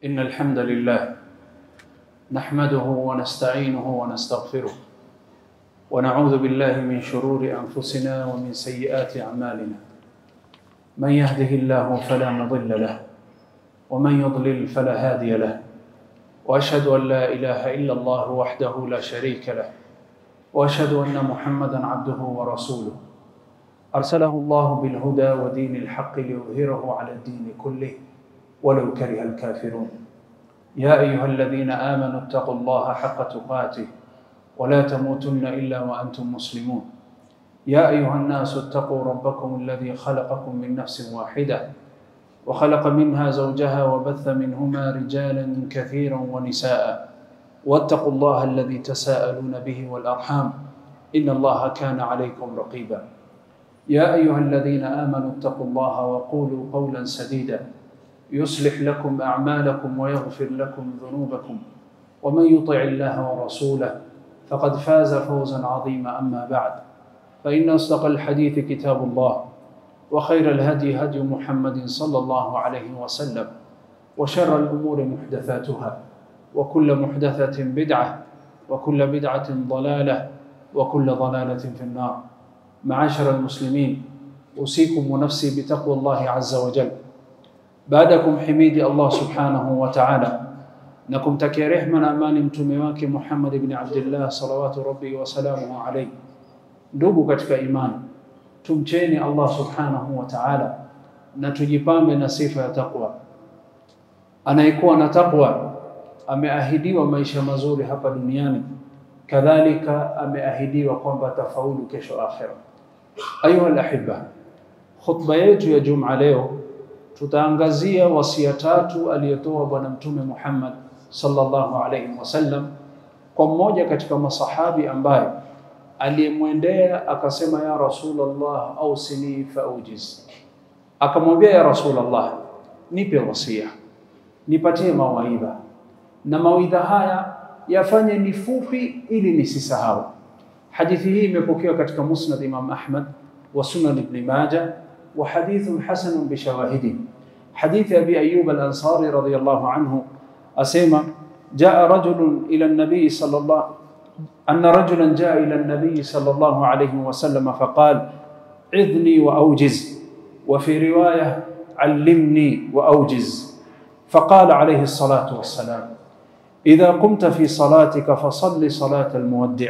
إن الحمد لله نحمده ونستعينه ونستغفره ونعوذ بالله من شرور أنفسنا ومن سيئات أعمالنا من يهده الله فلا مضل له ومن يضلل فلا هادي له وأشهد أن لا إله إلا الله وحده لا شريك له وأشهد أن محمدا عبده ورسوله أرسله الله بالهدى ودين الحق ليظهره على الدين كله ولو كره الكافرون يا أيها الذين آمنوا اتقوا الله حق تقاته ولا تموتن إلا وأنتم مسلمون يا أيها الناس اتقوا ربكم الذي خلقكم من نفس واحدة وخلق منها زوجها وبث منهما رجالا كثيرا ونساء واتقوا الله الذي تساءلون به والأرحام إن الله كان عليكم رقيبا يا أيها الذين آمنوا اتقوا الله وقولوا قولا سديدا يصلح لكم أعمالكم ويغفر لكم ذنوبكم ومن يطع الله ورسوله فقد فاز فوزا عظيما أما بعد فإن أصدق الحديث كتاب الله وخير الهدي هدي محمد صلى الله عليه وسلم وشر الأمور محدثاتها وكل محدثة بدعة وكل بدعة ضلالة وكل ضلالة في النار معاشر المسلمين أوصيكم ونفسي بتقوى الله عز وجل baadakum himidi Allah subhanahu wa ta'ala na kumtakia rehma na amani mtume wake Muhammad ibn Abdullah salawatu rabbi wa salamuhu alayhi. Ndugu katika imani, tumcheni Allah subhanahu wa ta'ala na tujipambe na sifa ya taqwa. Anayekuwa na taqwa ameahidiwa maisha mazuri hapa duniani, kadhalika ameahidiwa kwamba atafaulu kesho akhira. Ayuha alahibba, khutba yetu ya Juma leo tutaangazia wasia tatu aliyotoa Bwana Mtume Muhammad sallallahu alaihi wasallam kwa mmoja katika masahabi ambaye aliyemwendea akasema, ya Rasulullah, ausini faujiz. Akamwambia, ya Rasulullah, nipe wasia, nipatie mawaidha, na mawaidha haya yafanye ni fupi ili nisisahau. Hadithi hii imepokewa katika Musnad Imam Ahmad wa Sunan Ibn Majah وحديث حسن بشواهده حديث أبي أيوب الأنصاري رضي الله عنه أسيما جاء رجل إلى النبي صلى الله أن رجلا جاء إلى النبي صلى الله عليه وسلم فقال عذني وأوجز وفي رواية علمني وأوجز فقال عليه الصلاة والسلام إذا قمت في صلاتك فصل صلاة المودع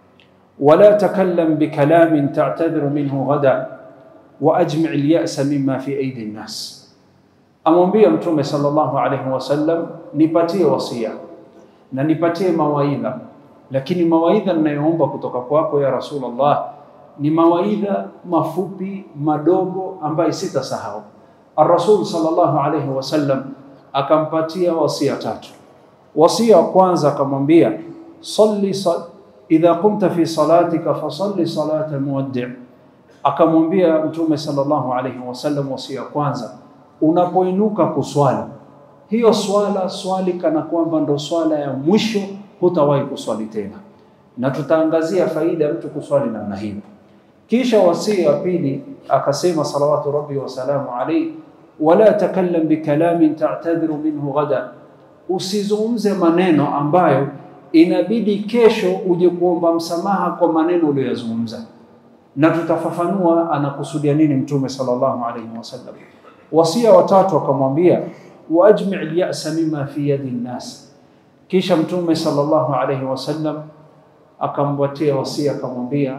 ولا تكلم بكلام تعتذر منه غدا waajmi lyasa mima fi aidi nnas, amwambia Mtume sallallahu alaihi wasallam, nipatie wasia na nipatie mawaidha, lakini mawaidha ninayoomba kutoka kwako ya Rasulullah ni mawaidha mafupi madogo ambayo sitasahau. Ar-Rasul sallallahu alaihi wasallam akampatia wasia tatu. Wasia wa kwanza akamwambia, salli sal idha qumta fi salatika fasalli salata muwaddi' akamwambia Mtume sallallahu alaihi wasallam wasia kwanza, unapoinuka kuswali hiyo swala swali kana kwamba ndo swala ya mwisho, hutawahi kuswali tena, na tutaangazia faida ya mtu kuswali namna hiyo. Kisha wasia wa pili akasema salawatu rabbi wasalamu alaihi, wala takallam bikalamin ta'tadhiru minhu ghada, usizungumze maneno ambayo inabidi kesho uje kuomba msamaha kwa maneno uliyozungumza na tutafafanua anakusudia nini Mtume sallallahu alaihi wasallam. Wasia watatu akamwambia waajmi lyasa mima fi yadi nnas. Kisha Mtume sallallahu alaihi wasallam akamwatia wasia akamwambia,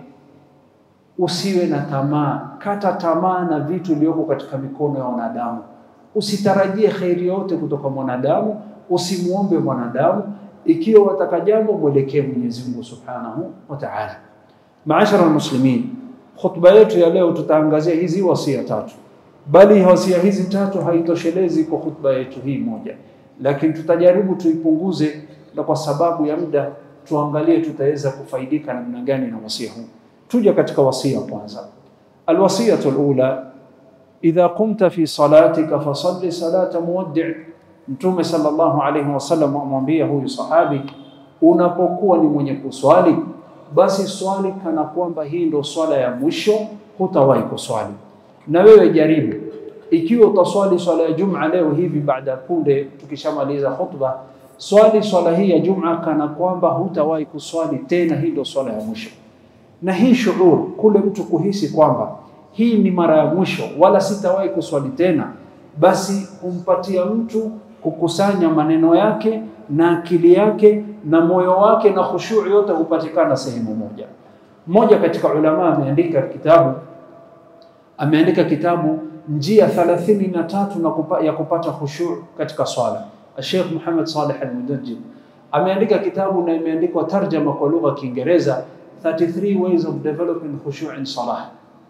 usiwe na tamaa, kata tamaa na vitu iliyoko katika mikono ya wanadamu. Usitarajie kheri yote kutoka mwanadamu, usimuombe mwanadamu. Ikiwa wataka jambo, mwelekee Mwenyezi Mungu subhanahu wa ta'ala. Maashara almuslimin, khutba yetu ya leo tutaangazia hizi wasia tatu, bali wasia hizi tatu haitoshelezi kwa khutba yetu hii moja, lakini tutajaribu tuipunguze, na kwa sababu ya muda tuangalie tutaweza kufaidika namna gani na wasia huu. Tuja katika wasia kwanza, alwasiyatu alula, idha qumta fi salatika fasalli salata muwaddi'. Mtume sallallahu alayhi wasallam amwambia huyu sahabi, unapokuwa ni mwenye kuswali basi swali kana kwamba hii ndo swala ya mwisho, hutawahi kuswali. Na wewe jaribu ikiwa utaswali swala ya Juma leo hivi baada ya punde tukishamaliza khutba, swali swala hii ya Juma kana kwamba hutawahi kuswali tena, hii ndio swala ya mwisho. Na hii shuur, kule mtu kuhisi kwamba hii ni mara ya mwisho, wala sitawahi kuswali tena, basi humpatia mtu kukusanya maneno yake na akili yake na moyo wake na khushu yote hupatikana sehemu moja. Mmoja katika ulama ameandika kitabu ameandika kitabu njia thalathini na tatu na kupa, ya kupata khushu katika swala. Sheikh Muhammad Saleh Al-Mudajjid ameandika kitabu na imeandikwa tarjama kwa lugha ya Kiingereza 33 ways of developing khushu in salah,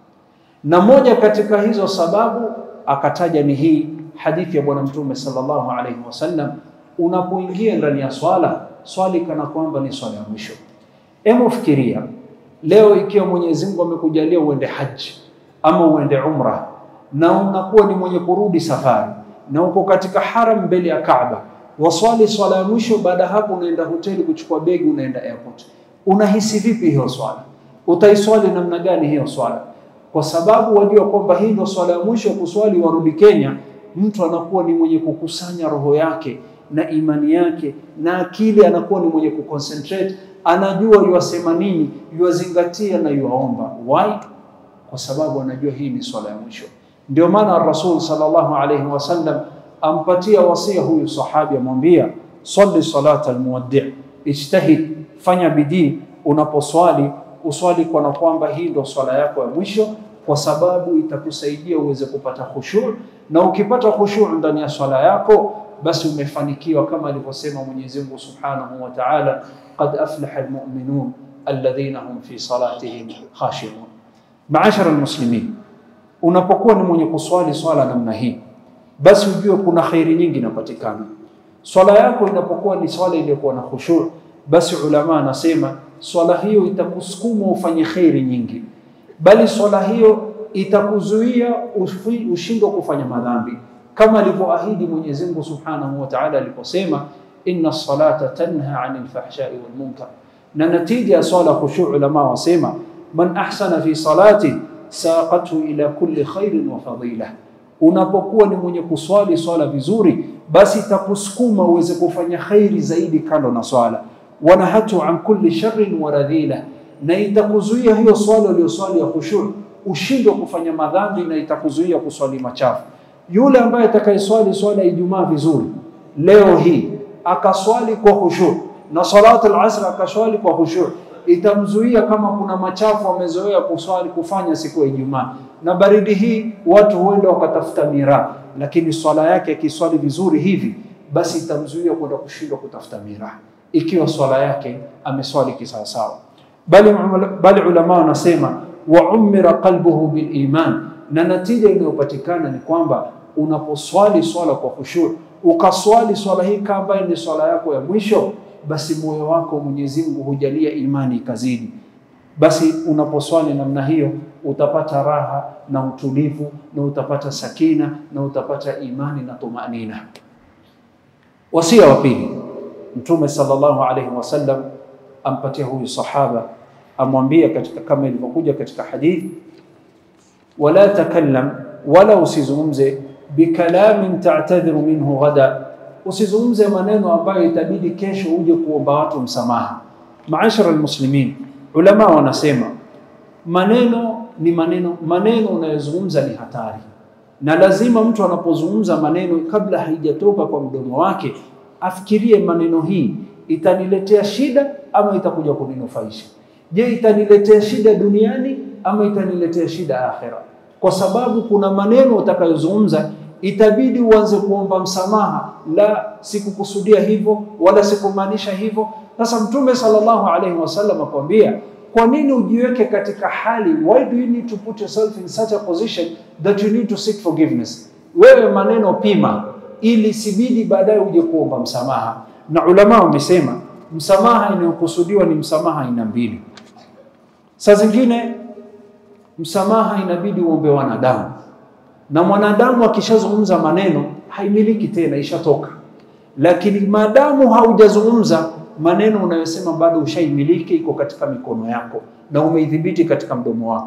na moja katika hizo sababu akataja ni hii hadithi ya Bwana Mtume sallallahu alaihi wasallam, unapoingia ndani ya swala swali kana kwamba ni swala ya mwisho. Hebu fikiria leo, ikiwa Mwenyezi Mungu amekujalia uende haji ama uende umra na unakuwa ni mwenye kurudi safari na uko katika haram mbele ya Kaaba, waswali swala ya mwisho. Baada hapo unaenda hoteli kuchukua begi, unaenda airport. Unahisi vipi hiyo swala? Utaiswali namna gani hiyo swala? Kwa sababu wajua kwamba hii ndio swala ya mwisho kuswali, warudi Kenya, mtu anakuwa ni mwenye kukusanya roho yake na imani yake na akili, anakuwa ni mwenye kuconcentrate, anajua yuasema nini, yuazingatia na yuaomba. Why? Kwa sababu anajua hii ni swala ya mwisho. Ndio maana Rasul sallallahu alayhi wasallam ampatia wasia huyu sahabi, amwambia salli salata almuwaddi, ijtahid, fanya bidii unaposwali, uswali kwa na kwamba hii ndio swala yako ya mwisho, kwa sababu itakusaidia uweze kupata khushu, na ukipata khushu ndani ya swala yako, basi umefanikiwa, kama alivyosema Mwenyezi Mungu subhanahu wa ta'ala, qad aflaha almu'minun alladhina hum fi salatihim khashi'un. Maashara almuslimin unapokuwa ni mwenye kuswali swala namna hii, basi ujue kuna khairi nyingi inapatikana. Swala yako inapokuwa ni swala iliyokuwa na khushu, basi ulama anasema swala hiyo itakusukuma ufanye khairi nyingi, bali swala hiyo itakuzuia ushindwe kufanya madhambi, kama alivyoahidi Mwenyezi Mungu Subhanahu wa Ta'ala aliposema, inna salata tanha anil fahshai wal munkar. Na natija ya swala khushu, ulama wasema man ahsana fi salati saqathu ila kulli khairin wa fadila. Unapokuwa ni mwenye kuswali swala vizuri, basi itakusukuma uweze kufanya khairi zaidi kando na swala. Wanahatu an kulli sharrin wa radhila, na itakuzuia hiyo swala uliyoswali ya khushu ushindwe kufanya madhambi, na itakuzuia kuswali machafu. Yule ambaye atakayeswali swala ya Ijumaa vizuri leo hii akaswali kwa khushu na salatu al-asr akaswali kwa khushu itamzuia kama kuna machafu wamezoea kuswali kufanya siku ya Ijumaa, na baridi hii watu huenda wakatafuta miraa, lakini swala yake akiswali vizuri hivi, basi itamzuia kwenda kushindwa kutafuta miraa, ikiwa swala yake ameswali kisawasawa. Bali, bali ulama wanasema wa umira qalbuhu bil iman, na natija inayopatikana ni kwamba unaposwali swala kwa khushu, ukaswali swala hii kama ni swala yako ya mwisho basi moyo wako Mwenyezi Mungu hujalia imani ikazidi. Basi unaposwali namna hiyo utapata raha na utulivu na utapata sakina na utapata imani na tumanina. Wasia wa pili, Mtume sallallahu alaihi wasallam ampatia huyu sahaba, amwambia katika kama ilivyokuja katika hadithi, wala takallam, wala usizungumze bikalamin ta'tadhiru minhu ghada usizungumze maneno ambayo itabidi kesho uje kuomba watu msamaha. Maashara almuslimin, ulama wanasema maneno ni maneno, maneno unayozungumza ni hatari, na lazima mtu anapozungumza maneno, kabla haijatoka kwa mdomo wake, afikirie maneno hii itaniletea shida ama itakuja kuninufaisha. Je, itaniletea shida duniani ama itaniletea shida akhera? Kwa sababu kuna maneno utakayozungumza itabidi uanze kuomba msamaha, la sikukusudia hivyo wala sikumaanisha hivyo. Sasa Mtume sallallahu alaihi wasallam akwambia, kwa nini ujiweke katika hali, why do you need to put yourself in such a position that you need to seek forgiveness? Wewe maneno pima, ili sibidi baadaye uje kuomba msamaha. Na ulama wamesema msamaha inayokusudiwa ni msamaha aina mbili. Saa zingine msamaha inabidi uombe wanadamu na mwanadamu akishazungumza maneno haimiliki tena, ishatoka. Lakini maadamu haujazungumza maneno unayosema bado ushaimiliki, iko katika mikono yako na umeidhibiti katika mdomo wako.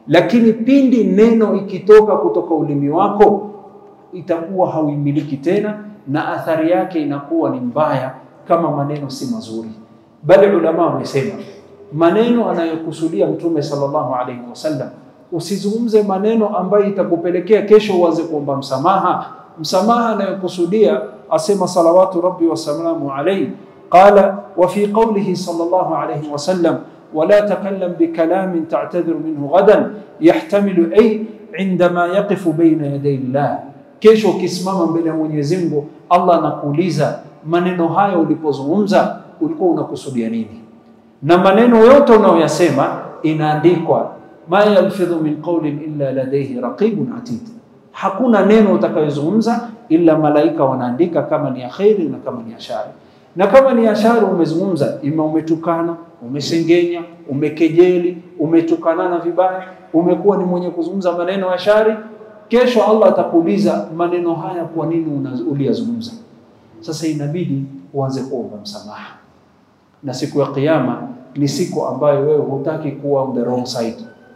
lakini pindi neno ikitoka kutoka ulimi wako itakuwa hauimiliki tena, na athari yake inakuwa ni mbaya, kama maneno si mazuri. Bali ulama wamesema maneno anayokusudia Mtume sallallahu alaihi wasallam, usizungumze maneno ambayo itakupelekea kesho uanze kuomba msamaha. Msamaha anayokusudia asema salawatu rabbi wasalamu alaihi qala wa fi qawlihi sallallahu alaihi wasallam wala takallam bikalamin ta'tadhiru minhu ghadan yahtamilu ay indama yaqifu baina yaday llah, kesho ukisimama mbele ya Mwenyezi Mungu, Allah anakuuliza maneno hayo ulipozungumza ulikuwa unakusudia nini? Na maneno yote unayoyasema inaandikwa, ma yalfidhu min qawlin illa ladayhi raqibun atid, hakuna neno utakayozungumza illa malaika wanaandika kama ni ya kheri na kama ni ya shari. Na kama ni ya shari umezungumza, ima umetukana, umesengenya, umekejeli, umetukanana vibaya, umekuwa ni mwenye kuzungumza maneno ya shari, kesho Allah atakuuliza maneno haya, kwa nini uliyazungumza? Sasa inabidi uanze kuomba msamaha, na siku ya Kiyama ni siku ambayo wewe hutaki kuwa on the wrong side.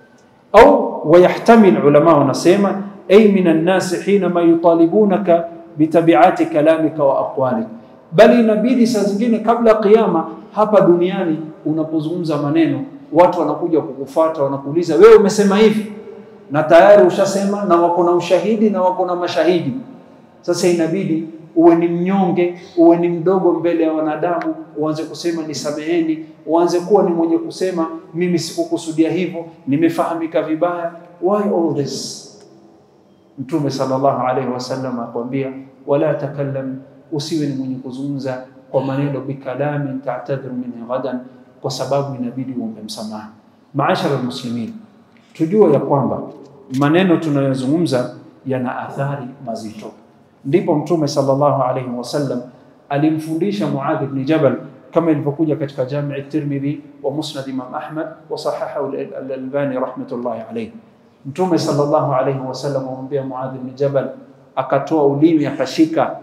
Au wayahtamil, ulama wanasema ay min annasi hinama yutalibunaka bitabiati kalamika wa aqwalik, bali inabidi saa zingine kabla ya Kiyama hapa duniani unapozungumza maneno watu wanakuja kukufuata, wanakuuliza wewe umesema hivi, na tayari ushasema, na wako na ushahidi na wako na mashahidi. Sasa inabidi uwe ni mnyonge, uwe ni mdogo mbele ya wanadamu, uanze kusema nisameheni, uanze kuwa ni mwenye kusema mimi sikukusudia hivyo, nimefahamika vibaya. Why all this? Mtume sallallahu alaihi wasallam akwambia, wala takallam, usiwe ni mwenye kuzungumza kwa maneno bikalamin ta'tadhiru minhu ghadan, kwa sababu inabidi uombe msamaha. Maashara almuslimin, tujue ya kwamba maneno tunayozungumza yana athari mazito. Ndipo Mtume sallallahu alaihi wasallam alimfundisha Muadh ibn Jabal kama ilivyokuja katika Jami' at-Tirmidhi wa Musnad Imam Ahmad wa sahahahu al-Albani rahmatullahi alayhi. Mtume sallallahu alaihi wasallam amwambia Muadh ibn Jabal, akatoa ulimi akashika,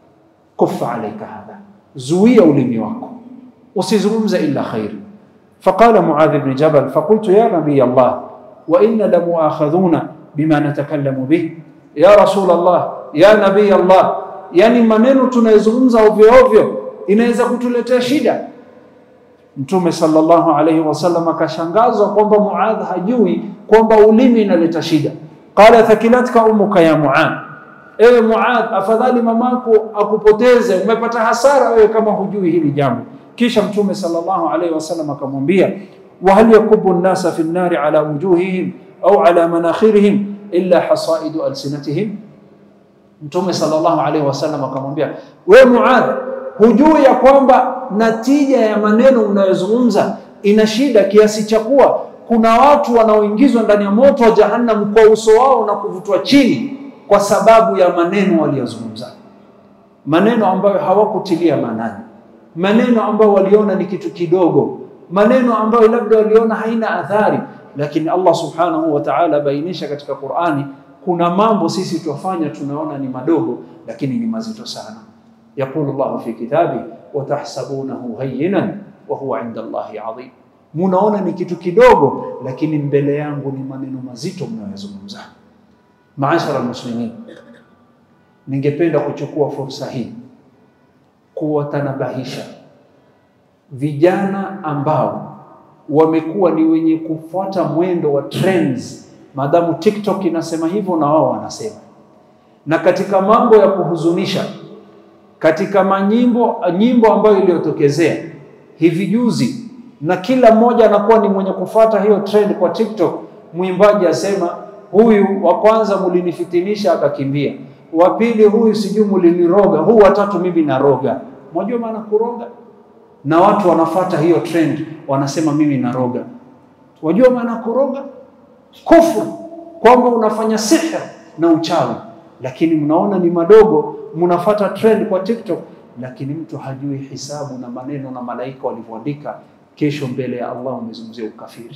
kufa alaika hadha, zuia ulimi wako usizungumze illa khair. Faqala Muadh ibn Jabal faqultu ya nabiy Allah wa inna lamuakhadhuna bima natakallamu bih ya Rasul Allah ya nabii Allah, yani maneno tunayozungumza ovyo ovyo inaweza kutuletea shida. Mtume sallallahu alaihi wasallam akashangazwa kwamba Muadh hajui kwamba ulimi inaleta shida. Qala thakilatka umuka ya Muadh, ewe Muadh, afadhali mamako akupoteze, umepata hasara wewe kama hujui hili jambo. Kisha Mtume sallallahu alaihi wasallam akamwambia, wa hal yakubu nnasa fi nnari ala wujuhihim au ala manakhirihim illa hasaidu alsinatihim Mtume sallallahu alaihi wasallam akamwambia, we Muadh, hujui ya kwamba natija ya maneno unayozungumza ina shida kiasi cha kuwa kuna watu wanaoingizwa ndani ya moto wa Jahannam kwa uso wao na kuvutwa chini kwa sababu ya maneno waliyozungumza, maneno ambayo hawakutilia maanani, maneno ambayo waliona ni kitu kidogo, maneno ambayo labda waliona haina athari, lakini Allah subhanahu wa ta'ala bainisha katika Qur'ani kuna mambo sisi twafanya tunaona ni madogo, lakini ni mazito sana. Yaqulu Allahu fi kitabi watahsabunahu hayyinan wa huwa inda Allahi adhim, munaona ni kitu kidogo, lakini mbele yangu ni maneno mazito mnayozungumza. Maashara almuslimin, ningependa kuchukua fursa hii kuwatanabahisha vijana ambao wamekuwa ni wenye kufuata mwendo wa trends Maadamu TikTok inasema hivyo na wao wanasema. Na katika mambo ya kuhuzunisha, katika manyimbo nyimbo ambayo iliyotokezea hivi juzi, na kila mmoja anakuwa ni mwenye kufuata hiyo trend kwa TikTok. Mwimbaji asema huyu wa kwanza mulinifitinisha akakimbia, wa pili huyu sijui muliniroga, huu watatu mimi naroga. Mwajua maana kuroga? Na watu wanafuata hiyo trend, wanasema mimi naroga. Wajua maana kuroga? kufru kwamba unafanya sihr na uchawi, lakini mnaona ni madogo, mnafata trend kwa TikTok, lakini mtu hajui hisabu na maneno na malaika walivyoandika. Kesho mbele ya Allah umezungumzia ukafiri.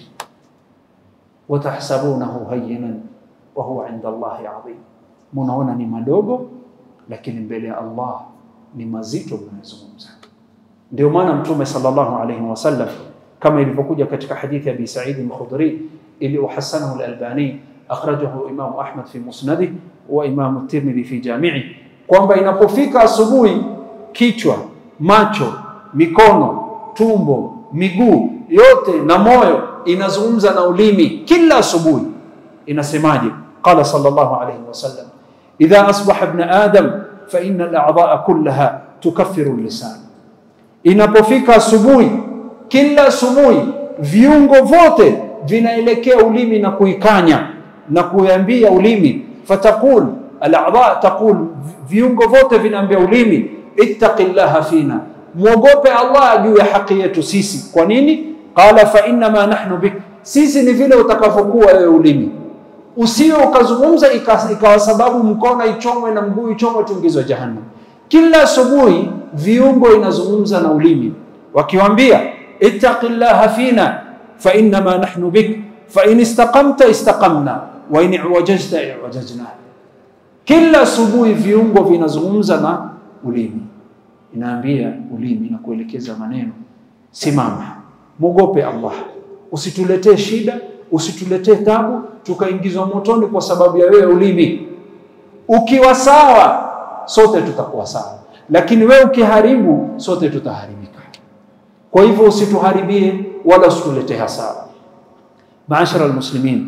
watahsabunahu hayyinan wa huwa inda Allahi adhim, mnaona ni madogo, lakini mbele ya Allah ni mazito mnayozungumza. Ndio maana Mtume sallallahu alaihi wasallam kama ilivyokuja katika hadithi ya Abi Sa'id al-Khudri ili uhasanahu al-Albani akhrajahu Imam Ahmad fi musnadih wa Imam Tirmidhi fi jami'i, kwamba inapofika asubuhi kichwa, macho, mikono, tumbo, miguu yote na moyo inazungumza na ulimi kila asubuhi. Inasemaje? Qala sallallahu alayhi wasallam, idha asbaha ibn adam fa inna al-a'dha'a kullaha tukaffiru al-lisan. Inapofika asubuhi, kila asubuhi viungo vyote vinaelekea ulimi na kuikanya na kuambia ulimi, fatakul al-a'dha taqul, viungo vyote vinaambia ulimi, ittaqillaha fina, mwogope Allah juu ya haki yetu sisi. Kwa nini? Qala fa innama nahnu bik, sisi ni vile utakavyokuwa wewe ulimi. Usio ukazungumza ikawa sababu mkono ichomwe na mguu ichomwe tuingizwe jahannam. Kila asubuhi viungo inazungumza na ulimi, wakiwambia ittaqillaha fina fa innama nahnu bik fa in istaqamta istaqamna wa in iwajajta iwajajna. Kila asubuhi viungo vinazungumza na ulimi, inaambia ulimi na kuelekeza maneno, simama, mwogope Allah, usituletee shida, usituletee tabu, tukaingizwa motoni kwa sababu ya wewe ulimi. Ukiwa sawa, sote tutakuwa sawa, lakini wewe ukiharibu, sote tutaharibika. Kwa hivyo usituharibie wala usituletee hasara. Maashara almuslimin,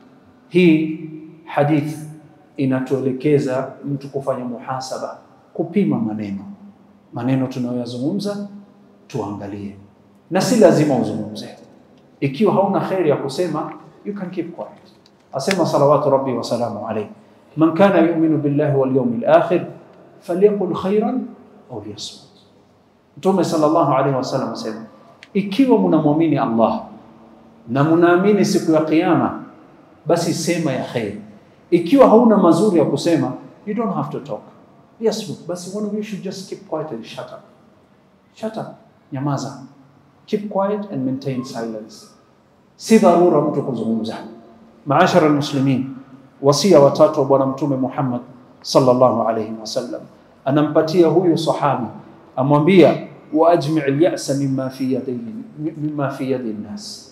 hii hadith inatuelekeza mtu kufanya muhasaba, kupima maneno maneno tunayoyazungumza tuangalie, na si lazima uzungumze. Ikiwa hauna kheri ya kusema, you can keep quiet. Asema salawatu rabbi wa salamu alayhi, man kana yu'minu billahi wal yawmil akhir falyaqul khairan au liyasmut. Mtume sallallahu alayhi wasallam asema, ikiwa mnamwamini Allah na mnaamini siku ya Kiyama, basi sema ya kheri. Ikiwa hauna mazuri ya kusema, you don't have to talk Yes, basi one of you should just keep quiet and shut up. Shut up, nyamaza. Keep quiet and maintain silence. Si dharura mtu kuzungumza. Maashara almuslimin, wasia watatu wa Bwana Mtume Muhammad sallallahu alayhi wasallam anampatia huyu sahabi, amwambia wa ajmi' al-ya'sa mimma fi yadi mimma fi yadi nnas,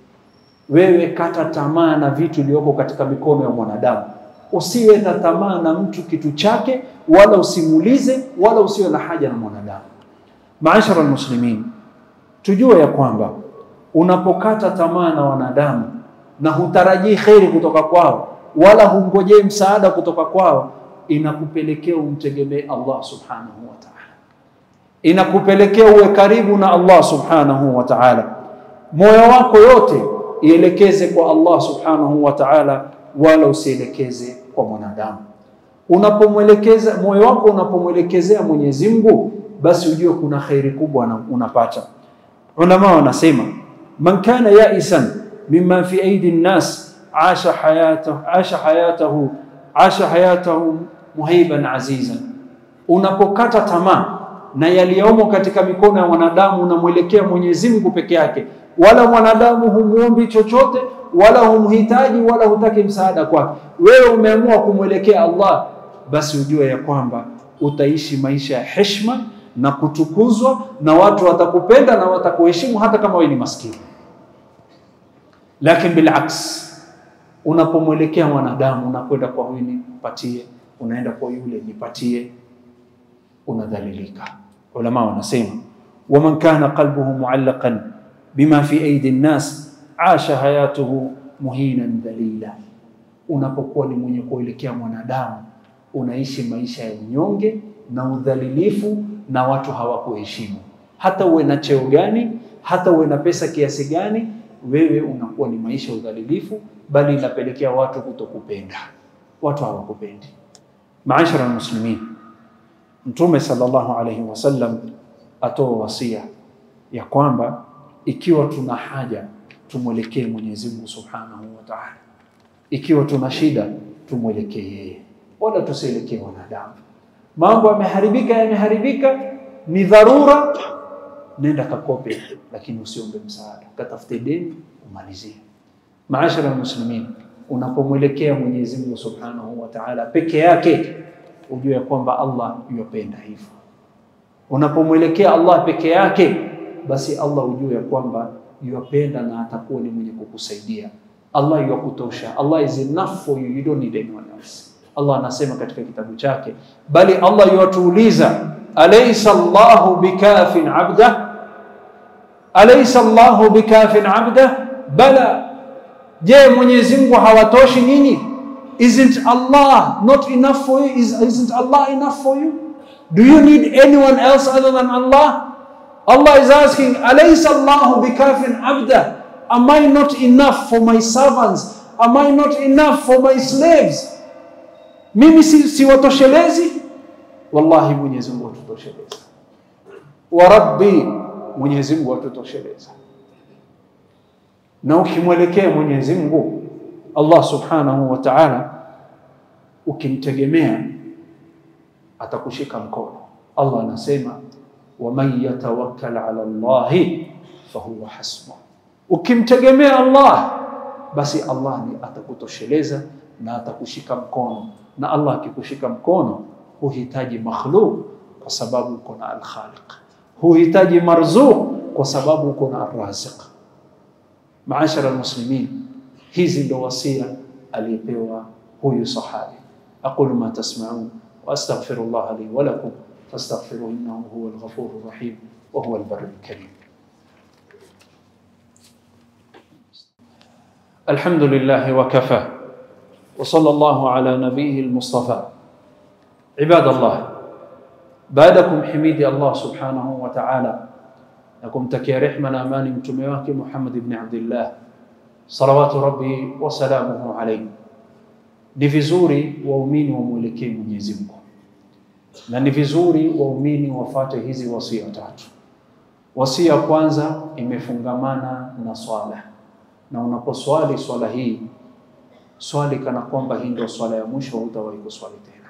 wewe kata tamaa na vitu iliyoko katika mikono ya mwanadamu usiwe na tamaa na mtu kitu chake, wala usimulize, wala usiwe na haja na mwanadamu. Maashara almuslimin, tujue ya kwamba unapokata tamaa na wanadamu na hutarajii kheri kutoka kwao, wala hungojei msaada kutoka kwao, inakupelekea umtegemee Allah subhanahu wa ta'ala, inakupelekea uwe karibu na Allah subhanahu wa ta'ala. Moyo wako yote ielekeze kwa Allah subhanahu wa ta'ala wala usielekeze kwa mwanadamu. Unapomwelekeza moyo wako unapomwelekezea Mwenyezi Mungu, basi ujue kuna khairi kubwa unapata. Ulama wanasema man kana yaisan mimma fi aidi nnas asha hayatahu asha hayatahu asha hayatahu muhiban azizan, unapokata tamaa na yaliyomo katika mikono ya mwanadamu, unamwelekea Mwenyezi Mungu peke yake, wala mwanadamu humuombi chochote wala humhitaji wala hutaki msaada kwake, wewe umeamua kumwelekea Allah, basi ujue ya kwamba utaishi maisha ya heshima na kutukuzwa, na watu watakupenda na watakuheshimu hata kama wewe ni maskini. Lakini bilaks, unapomwelekea mwanadamu, unakwenda kwa huyu nipatie, unaenda kwa yule nipatie, unadhalilika. Ulama wanasema waman kana qalbuhu muallaqan bima fi aidi nnas asha hayatuhu muhinan dhalila. Unapokuwa ni mwenye kuelekea mwanadamu, unaishi maisha ya nyonge na udhalilifu, na watu hawakuheshimu. Hata uwe na cheo gani, hata uwe na pesa kiasi gani, wewe unakuwa ni maisha ya udhalilifu, bali inapelekea watu kutokupenda, watu hawakupendi. Maashara almuslimin, Mtume sallallahu alayhi wasallam atoa wasia ya kwamba ikiwa tuna haja tumwelekee Mwenyezi Mungu Subhanahu wa Ta'ala. Ikiwa tuna shida tumwelekee yeye, wala tusielekee wanadamu. Mambo yameharibika, yameharibika, ni dharura, nenda kakope, lakini usiombe msaada, katafute deni umalizie. Maashara almuslimin, unapomwelekea Mwenyezi Mungu Subhanahu wa Ta'ala peke yake, ujue kwamba Allah yupenda hivyo. Unapomwelekea Allah peke yake, basi Allah ujue ya kwamba yuwapenda na atakuwa ni mwenye kukusaidia. Allah yuwakutosha. Allah is enough for you, you don't need anyone else. Allah anasema katika kitabu chake, bali Allah yuwatuuliza, alaysa Allahu bikafin abda, alaysa Allahu bikafin abda, bala, je, Mwenyezi Mungu hawatoshi nyinyi? Isn't Allah not enough for you? Is, isn't Allah enough for you? Do you need anyone else other than Allah? Allah is asking, Alaysa Allahu bikafin abda? Am I not enough for my servants? Am I not enough for my slaves? Mimi si, siwatoshelezi? Wallahi Mwenyezi Mungu atutosheleza. Wa Rabbi, Mwenyezi Mungu atutosheleza. Na ukimwelekea Mwenyezi Mungu Allah Subhanahu wa Ta'ala, ukimtegemea atakushika mkono. Allah anasema waman yatawakkal ala Allahi fahuwa hasbuh, ukimtegemea Allah basi Allah ni atakutosheleza na atakushika mkono. Na Allah akikushika mkono, huhitaji makhluk kwa sababu uko na al-Khaliq, huhitaji marzuq kwa sababu uko na ar-Raziq. Maashara almuslimin, hizi ndo wasia aliyepewa huyu sahabi. aqulu ma tasmaun wa astaghfirullah li wa lakum fastaghfiruhu innahu huwa al-ghafurur rahim wa huwa al-barrul karim. الحمد لله وكفى وصلى الله على نبيه المصطفى عباد الله بعدكم حميد الله سبحانه وتعالى لكم تكي رحمة أماني متميواك محمد بن عبد الله صلوات ربي وسلامه عليه ni vizuri waumini wamwelekee Mwenyezi Mungu na ni vizuri waumini wafate hizi wasia tatu. Wasia kwanza imefungamana na swala na unaposwali swala hii swali kana kwamba hii ndio swala ya mwisho, hutawahi kuswali tena.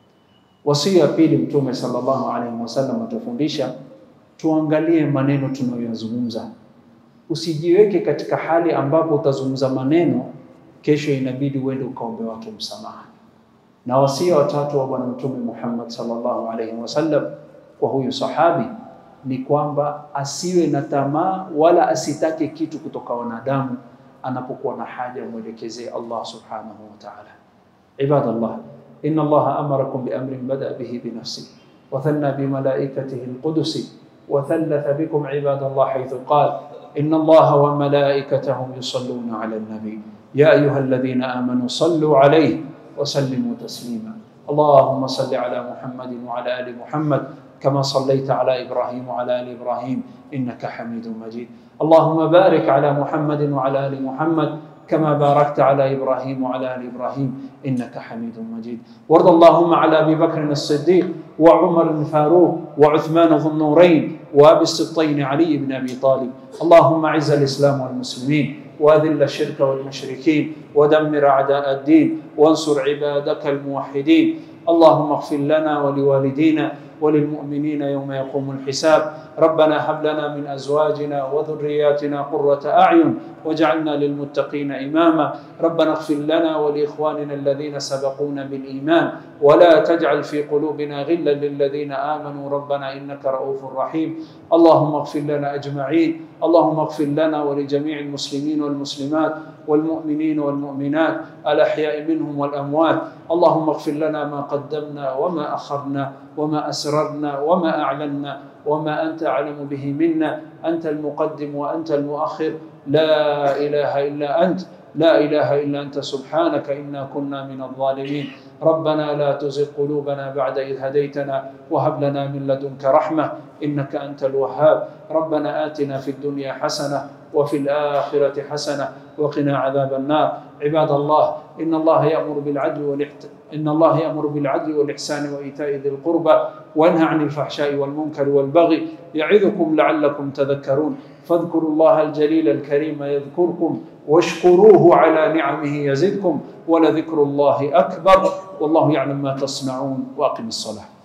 Wasia pili, Mtume sallallahu alaihi wasallam atufundisha tuangalie maneno tunayoyazungumza, usijiweke katika hali ambapo utazungumza maneno kesho inabidi uende ukaombe watu msamaha. Na wasia watatu wa Bwana Mtume Muhammad sallallahu alaihi wasallam kwa huyu sahabi ni kwamba asiwe na tamaa wala asitake kitu kutoka wanadamu anapokuwa na haja mwelekezee Allah subhanahu wa ta'ala. Ibadallah, inna Allah amarakum bi amrin bada bihi bi nafsi wa thanna bi malaikatihi al-qudusi wa thalatha bikum ibadallah haythu qala inna Allah wa malaikatahu yusalluna ala an-nabi ya ayyuhalladhina amanu sallu alayhi wa sallimu taslima. اللهم صل على محمد وعلى ال محمد كما صليت على ابراهيم وعلى ال ابراهيم انك حميد مجيد اللهم بارك على محمد وعلى ال محمد كما باركت على ابراهيم وعلى ال ابراهيم انك حميد مجيد وارض اللهم على ابي بكر الصديق وعمر الفاروق وعثمان ذو النورين وابي السبطين علي بن ابي طالب اللهم اعز الاسلام والمسلمين واذل الشرك والمشركين ودمر اعداء الدين وانصر عبادك الموحدين اللهم اغفر لنا ولوالدينا وللمؤمنين يوم يقوم الحساب ربنا هب لنا من ازواجنا وذرياتنا قرة اعين واجعلنا للمتقين اماما ربنا اغفر لنا ولاخواننا الذين سبقونا بالايمان ولا تجعل في قلوبنا غلا للذين امنوا ربنا انك رؤوف رحيم اللهم اغفر لنا اجمعين اللهم اغفر لنا ولجميع المسلمين والمسلمات والمؤمنين والمؤمنات الاحياء منهم والاموات اللهم اغفر لنا ما قدمنا وما اخرنا وما اسررنا وما اعلنا وما انت اعلم به منا انت المقدم وانت المؤخر لا اله الا انت لا اله الا انت سبحانك انا كنا من الظالمين ربنا لا تزغ قلوبنا بعد اذ هديتنا وهب لنا من لدنك رحمه انك انت الوهاب ربنا اتنا في الدنيا حسنه وفي الاخره حسنه وقنا عذاب النار عباد الله ان الله يامر بالعدل والاحسان إن الله يأمر بالعدل والإحسان وإيتاء ذي القربى وينهى عن الفحشاء والمنكر والبغي يعظكم لعلكم تذكرون فاذكروا الله الجليل الكريم يذكركم واشكروه على نعمه يزدكم ولذكر الله أكبر والله يعلم ما تصنعون وأقم الصلاة